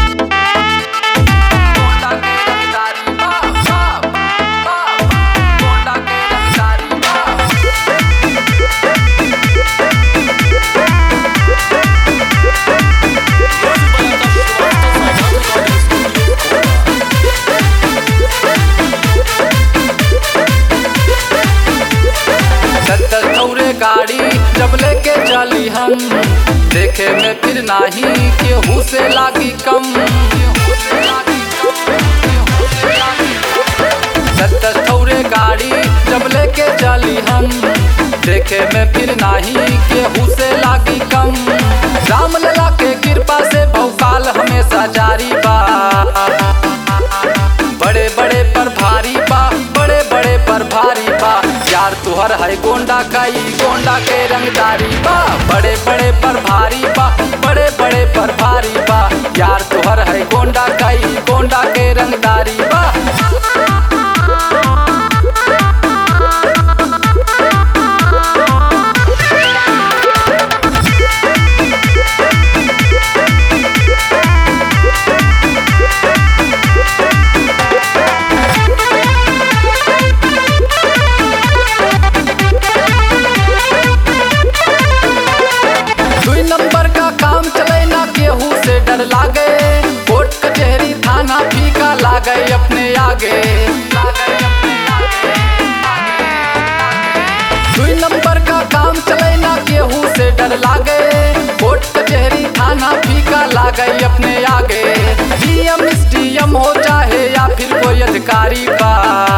गोंडा के रंगदारी बा बा बा गोंडा के रंगदारी बा सत्तर थौरे गाड़ी जब लेके चली हम देखे में फिर नाही केहू से लागी कम सत्तर थौरे गाड़ी जब लेके चली हम देखे में फिर नाही केहू से लागी कम राम लला के कृपा से भौकाल हमेशा जारी बा बड़े बड़े पर भारी बा बड़े बड़े पर भारी बा यार तुहर है गोंडा कई गोंडा के रंगदारी बा बड़े बड़े पर भारी बा बड़े बड़े पर भारी बा यार तुहर है गोंडा कई गोंडा के रंगदारी बा दुई नंबर का काम चले ना केहू से डर लागे कोर्ट कचहरी थाना फीका लागे अपने आगे दुई नंबर का काम चले ना केहू से डर लागे कोर्ट कचहरी थाना फीका लागे अपने आगे डीएम डीएम हो चाहे या फिर कोई अधिकारी बा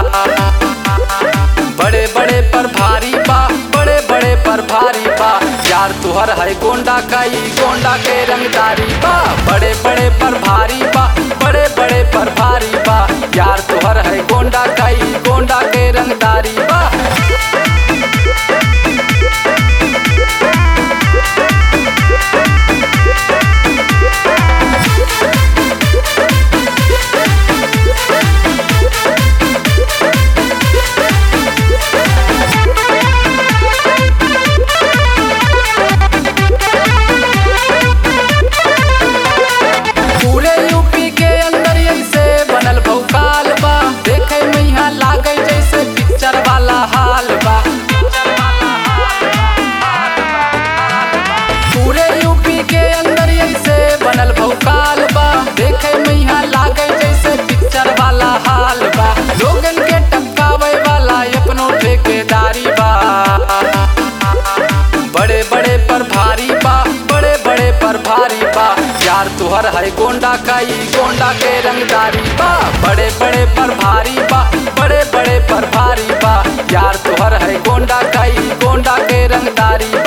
बड़े बड़े पर भारी बा बड़े बड़े पर भारी बा यार तुहर है गोंडा कई गोंडा के रंगदारी बा बड़े बड़े पर भारी बा बड़े बड़े पर भारी बा यार तुहर है गोंडा कई गोंडा के रंगदारी बा पूरे यूपी के अंदर ऐसे बनल भौकाल बा देखे में यहाँ लागे जैसे पिक्चर वाला हाल बा पूरे यूपी के अंदर ऐसे बनल भौकाल बा देखे में यहाँ लागे जैसे पिक्चर वाला हाल बा लोगन के टपकावे वाला अपनो ठेकेदारी बा बड़े बड़े पर भारी बा बड़े बड़े पर भारी बा यार तुहर है गोंडा कई गोंडा के रंगदारी बा बड़े बड़े पर भारी बा बड़े बड़े पर भारी बा यार तुहर है गोंडा कई गोंडा के रंगदारी